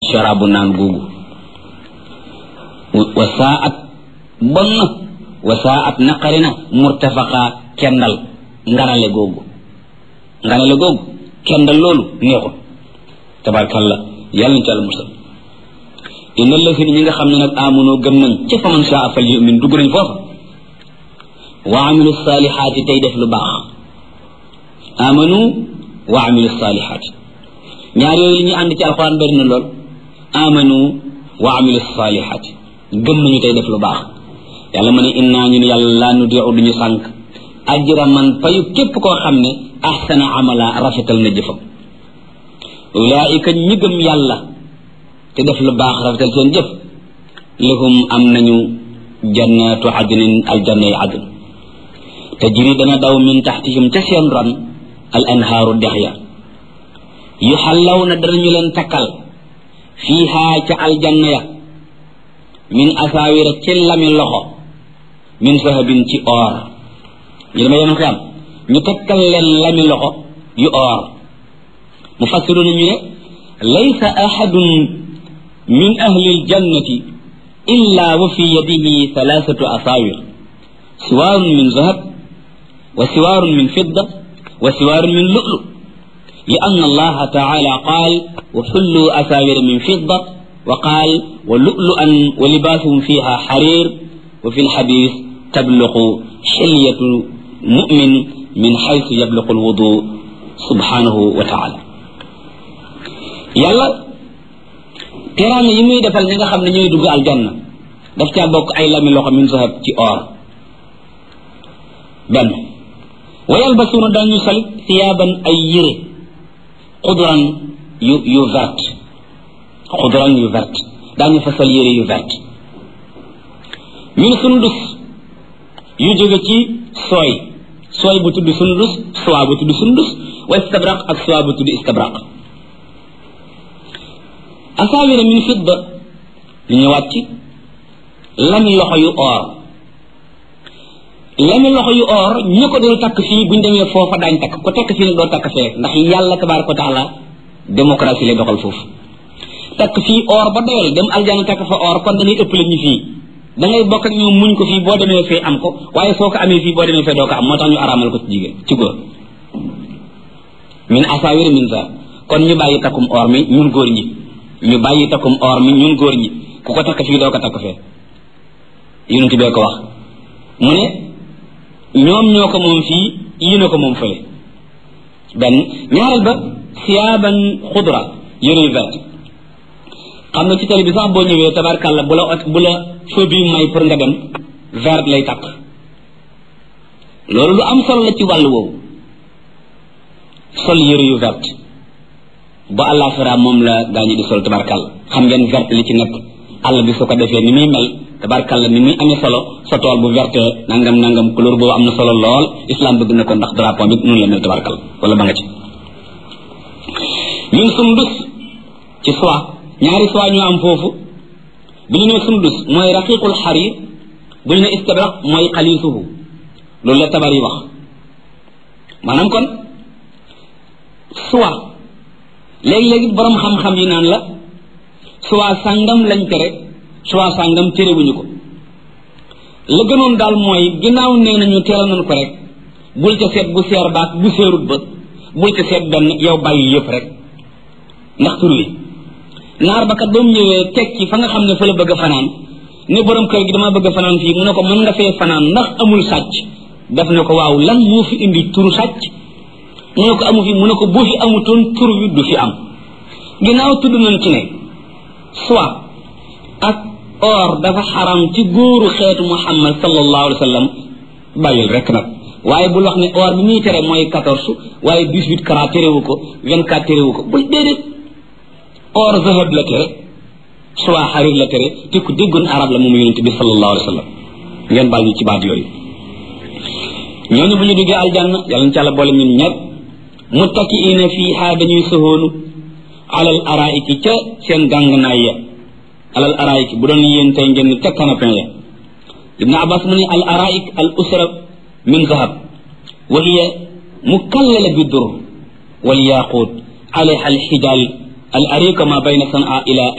sharabu naan googu wa saat bon na wa saat naqari na murtafaqa kendal nganale googu nganale googu kendal loolu neexul tabarkalla yàlla nañ ci àlla musal inna lasina ñi nga xam ne nag amunoo gëm nañ ca faman saa fal yumin dugg nañ foofa wa amilu salihaati tey def lu baax amanu wa amilu salihaati ñaar yooyu li ñuy ànd ci alxuraan bari na lool amanu wa amilu salihaati gëm nañu tey def lu baax yàlla ma ne innaa ñun yàlla laa nudiu duñu sànq ajra man payu képp koo xam ne ahsana amala rafetal na jëfam ulaika ñi gëm yàlla te def lu baax rafetal seen jëf lahum am nañu jannatu adnin aljanna yi adn tajri dana daw min taxtihim ca seen ron al anhaaru dex ya yu xallaw na danañu leen takkal fiihaa ca aljanna ya min asaawira ci lami loxo min sahabin ci or ñu dama yemal xiyam ñu takkal leen lami loxo yu or mu fassiru na ñu ne laysa ahadun min ahli aljannati illa wa fi yadihi thalathatu asaawir siwaarun min zahab wa siwaarun min fidda wa siwaarun min lu'lu لأن الله تعالى قال وحلوا أساور من فضة وقال ولؤلؤا ولباسهم فيها حرير وفي الحديث تبلغ حلية مؤمن من حيث يبلغ الوضوء سبحانه وتعالى يلا teraanga yi muy defal ñi nga xam ne ñooy dugg aljanna daf caa bokk ay lami loxo min sahab ci or benn wa yalbasuuna dañu sol thiyaaban ay yére xudran yu yu vert xudran yu vert daañu fa sol yére yu vert min sundus yu jóge ci sooy sooy bu tudd sundus soie bu tudd sundus wa istabraq ak soie bu tudd istabraq asaawira min fidda lu ñëwaat ci lami loxo yu or lami loxo yu or ñi ko doon takk fii buñ demee foofa daañ takk ko takk fii nag doo takk fee ndax yàlla tabaraka wa taala démocratie lay doxal foofu takk fii or ba doyal dem aljana takk fa or kon dañuy ëppale ñu fii da ngay bokk ak ñoom muñ ko fii boo demee fee am ko waaye soo ko amee fii boo demee fee doo ko am moo tax ñu araamal ko ci jigéen ci góor min asaawira min sa kon ñu bàyyi takkum or mi ñun góor ñi ñu bàyyi takkum or mi ñun góor ñi ku ko takk fii doo ko takk fee yonent bee ko wax mu ne ñoom ñoo ko moom fii yéen a ko moom fële benn ñaareel ba siyaaban xudra yére yu vert xam nga ci télé bi sax boo ñëwee tabarkàlla bu la bu la feu bi may pour nga dem vert lay takk loolu lu am solo la ci wàllu woowu sol yére yu vert ba àllaaxira moom la gaañu di sol tabarkàlla xam ngeen vert li ci nekk àll bi su ko defee ni muy mel tabarkàlla ni muy amee solo sa tool bu verte nangam nangam couleur boobu am na solo lool islam bëgg na ko ndax drapeau bi noonu la mel tabarkàlla wala ba nga ci min sundus ci soie ñaari soie ñoo am foofu bu ñu nee sundus mooy raqiqul xarir bu ñu ne istabraq mooy xalisuhu loolu la tabar yi wax maanaam kon soie léegi-léegi borom xam-xam yi naan la soie sàngam lañ tere soie sàngam terewuñu ko la gënoon daal mooy ginnaaw nee nañu teeral nañ ko rek bul ca seet bu seer baak bu seerut ba bul ca seet benn yow bàyyi yëpp rek ndax tur wi naar ba kat ba mu ñëwee teg ci fa nga xam ne fa la bëgg a fanaan ne borom kër gi dama bëgg a fanaan fii mu ne ko mën nga fee fanaan ndax amul sàcc def ne ko waaw lan moo fi indi turu sàcc mu ne ko amu fi mu ne ko bu fi amutoon tur wi du fi am ginnaaw tudd nañ ci ne soit ak or dafa xaram ci góoru xeetu muhammad sallallahu alayhi wa sallam bàyyil rek nag waaye bul wax ne or bi muy tere mooy quatorze waaye dix-huit carats terewu ko vingt-quatre terewu ko bul déedéet or zahab la tere soit xarir la tere te ku déggoon arab la moom yonente bi sallallahu alayhi wa sallam ngeen baal ñu ci baat yooyu ñooñu bu ñu duggee aljanna yàlla na ci àlla boole ñun ñëpp muttakiina fiiha dañuy sohoonu alal araiki ca seen gàngnaay ya alal araiki bu doon yéen tey ngeen ca canapin ya ibnu abbas mu ne al araik al usra min zahab wa hiya mukallala bi dur wal yaqut alayha al xijal al arika ma bayna sanaa ila